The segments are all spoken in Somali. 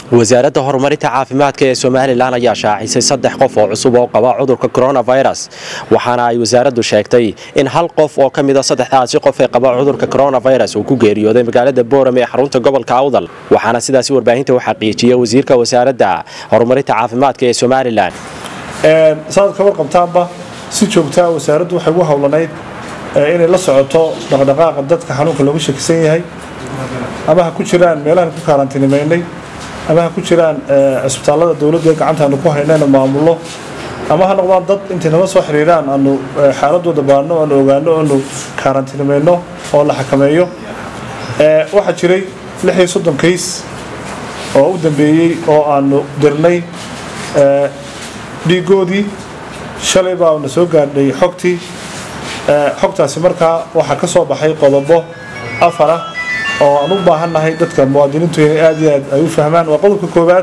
wasaaradda horumarinta caafimaadka ee somalilan ayaa shaacisay saddex qof oo cusub oo qaba cudurka coronavirus waxaana ay wasaaraddu sheegtay in hal qof oo ka mida saddexdaasi qof ee qaba cudurka coronavirus uu ku geeriyooday magaalada boorame ee xarunta gobolka awdal waxaana sidaasi warbaahinta u xaqiijiyey wasiirka wasaaradda horumarinta caafimaadka ee somalilan saad ka warqabtaanba si joogtaa wasaaraddu waxay ugu howlanayd inay la socoto dhaqdhaqaaqa dadka xanuunka looga shakisan yahay ama ha ku jiraan meelahan ku kaaraantinimaynay ama ha ku jiraan cisbitaallada dowladda gacantaanu ku haynayna maamullo ama ha noqdaan dad intay nala soo xiriiraan aanu xaaladooda baarno aanu ogaano aanu kaaraantinimayno oo la xakameeyo waxaa jiray lix iyo soddon kays oo u dambeeyey oo aanu dirnay dhiigoodii shalay baa na soo gaadhay xogtii xogtaasi markaa waxaa ka soo baxay qodobo afar ah oo aan u baahannahay dadka muwaadiniintu inay aada iyo aad ay u fahmaan waa qodobka koowaad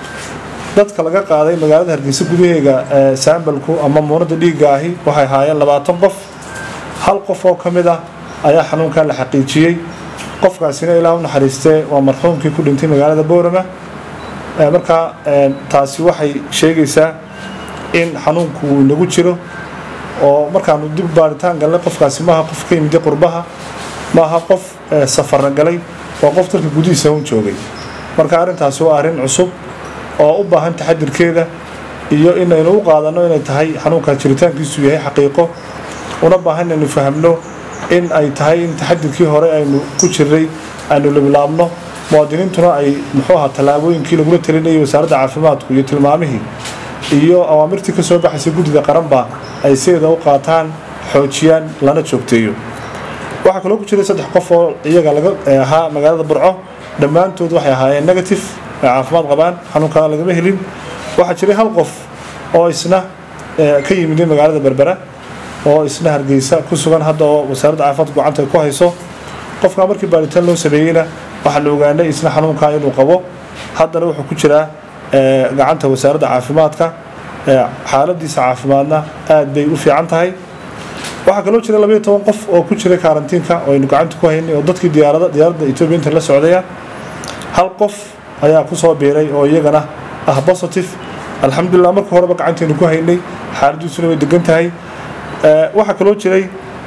dadka laga qaaday magaalada hargeysa gudaheega saambalku ama muunada dhiigga ahi waxay ahaayeen labaatan qof hal qof oo ka mid ah ayaa xanuunkan la xaqiijiyey qofkaasina ilaa u naxariistee waa marxuumkii ku dhintay magaalada boorama markaa taasi waxay sheegaysaa in xanuunku uu nagu jiro oo markaanu dib baaritaan galnay qofkaasi maaha qof ka yimid qurbaha maaha qof safarna galay waa qof dalka gudihiisa un joogay marka arrintaasi waa arrin cusub oo u baahan taxadirkeeda iyo inaynu u qaadanno inay tahay xanuunkaas jiritaankiisu yahay xaqiiqo una baahan inaynu fahamno in ay tahay in taxadirkii hore aynu ku jirnay aynu labilaabno muwaadiniintuna ay muxuu ahaa tallaabooyinkii lagula talinayay wasaaradda caafimaadku iyo tilmaamihii iyo awaamirtii ka soo baxaysa guddida qaranba ay sideeda u qaataan xoojiyaan lana joogteeyo waxaa kaloo ku jiray saddex qof oo iyaga laga ahaa magaalada burco dhammaantood waxay ahaayeen negative ay caafimaad qabaan xanuunkaa lagama helin waxaa jiray hal qof oo isna ka yimiday magaalada berbera oo isna hargeysa ku sugan hadda oo wasaaradda caafimaadka gacanta ku hayso qofkaa markii baaritaan loo sameeyeyna waxaa la ogaanay isna xanuunkaa inuu qabo haddana wuxuu ku jiraa gacanta wasaaradda caafimaadka xaaladiisa caafimaadna aad bay u fiican tahay waxaa kaloo jira labaiyo toban qof oo ku jiray karantiinka oo aynu gacanta ku haynay oo dadkii diyaarada diyaaradda etoobiya inta la socdaya hal qof ayaa ku soo biiray oo iyagana ah positive alxamdulilah marka horeba gacantaynu ku haynay xaaladiisuna way degan tahay waxaa kaloo jiray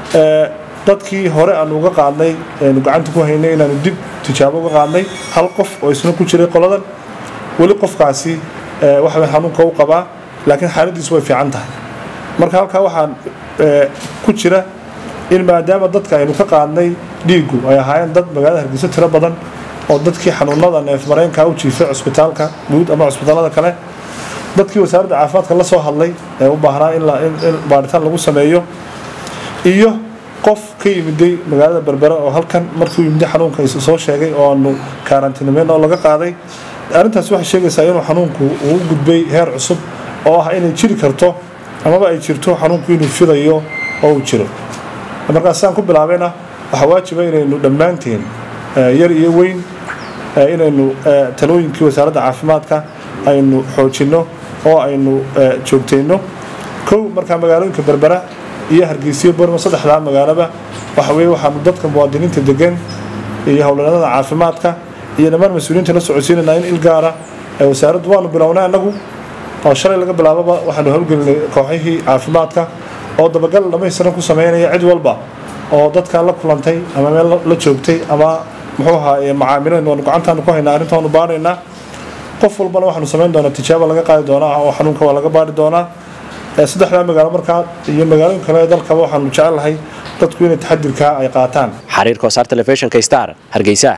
dadkii hore aanu uga qaadnay aynu gacanta ku haynay inaanu dib tijaabo uga qaadnay hal qof oo isna ku jiray qoladan weli qofkaasi waxa xanuunka u qabaa laakiin xaaladiisu way fiican tahay marka halkaa waxaan ku jira in maadaama dadka aynu ka qaadnay dhiiggu ay ahaayeen dad magaalada hargeysa tiro badan oo dadkii xanuunada neef mareenka u jiifay cusbitaalka guud ama cusbitaalada kale dadkii wasaaradda caafimaadka la soo hadlay ee u baahnaa in baaritaan lagu sameeyo iyo qof ka yimiday magaalada berbera oo halkan markuu yimiday xanuunka soo sheegay oo aanu kaaraantinimeyn oo laga qaaday arrintaas waxay sheegaysaa inuu xanuunku uu gudbay heer cusub oo ah inay jiri karto amaba ay jirto xanuunku inuu fidayo oo uu jiro markaas saan ku bilaabayna waxaa waajiba inaynu dhammaanteen yar iyo weyn inaynu talooyinkii wasaaradda caafimaadka aynu xoojinno oo aynu joogtayno kow markaa magaalooyinka berbera iyo hargeysiyo borma saddexdaa magaalaba waxa weye waxaanu dadka muwaadiniinta degan iyo howlanaadada caafimaadka iyo dhammaan mas-uuliyiinta la socodsiinanaa in il gaara wasaaraddu waanu bilownay annagu oo shalay laga bilaababa waxaanu howlgelinay kooxihii caafimaadka oo dabagal dhamaystiran ku sameynaya cid walba oo dadkaa la kulantay ama meel la joogtay ama muxuu ahaa macaamileen waanu gacantaanu ku haynaa arrintaanu baaraynaa qof walbana waxaanu samayn doonaa tijaaba laga qaadi doonaa oo xanuunka waa laga baari doonaa saddexdaa magaalo markaa iyo magaalooyin kale ee dalkaba waxaanu jecel lahay dadku inay taxadirkaa ay qaataan xariirka wasaar telefishinka star hargeysa